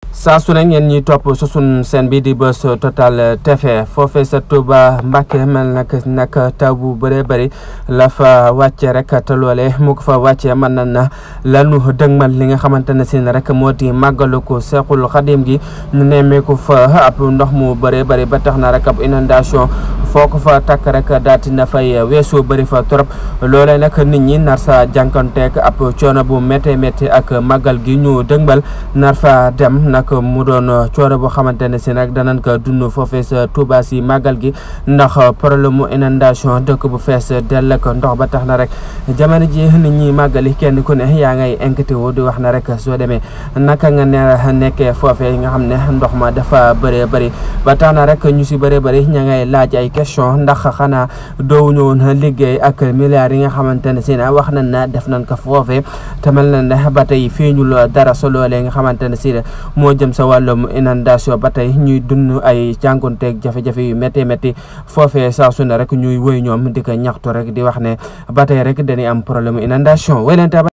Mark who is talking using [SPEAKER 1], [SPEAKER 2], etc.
[SPEAKER 1] saa su ne ngeen ñuy topp su sun seen bi di Buzz Total TV foofee sa Touba Mbacke mel nag nag taw bu bëree bëri la fa wàcce rek te loole mu ko fa wàcce mën na na lanu dëgmal li nga xamante ne si ne rek moo di màggalu ko Seexul Xadim gi ñu nemmeeku fa ab ndox mu bëree bëri ba tax na rek ab inondation foo ko fa takk rek daati na fay weesu bëri fa trop loolee nag nit ñi nar sa jànkonteeg ab coono bu métti métti ak màggal gi ñu dëgmal nar fa dem nag mu doon coono boo xamante ne si nag danañ ko dund foofee sa Touba si màggal gi ndax problème mu inondation dëkk bu fees dell ak ndox ba tax na rek jamono ji nit ñi màggali kenn ku ne yaa ngay inquiété wu di wax na rek soo demee naka nga ne nekkee foofee nga xam ne ndox ma dafa bëree bëri ba tax na rek ñu si bëree bëri ña ngay laaj ay question ndax xanaa doowuñu woon liggéey ak milliards yi nga xamante ne si na wax nañ na def nañ ko foofee te mel na ne ba tey fii ñu dara sa loolee nga xamante ne si moo jëm sa wàllum inondation ba tey ñuy dund ay jànkonteeg jafe-jafe yu métti métti foofee saa su ne rek ñuy wëy ñoom di ko ñaxtu rek di wax ne ba tey rek dañuy am problème inondation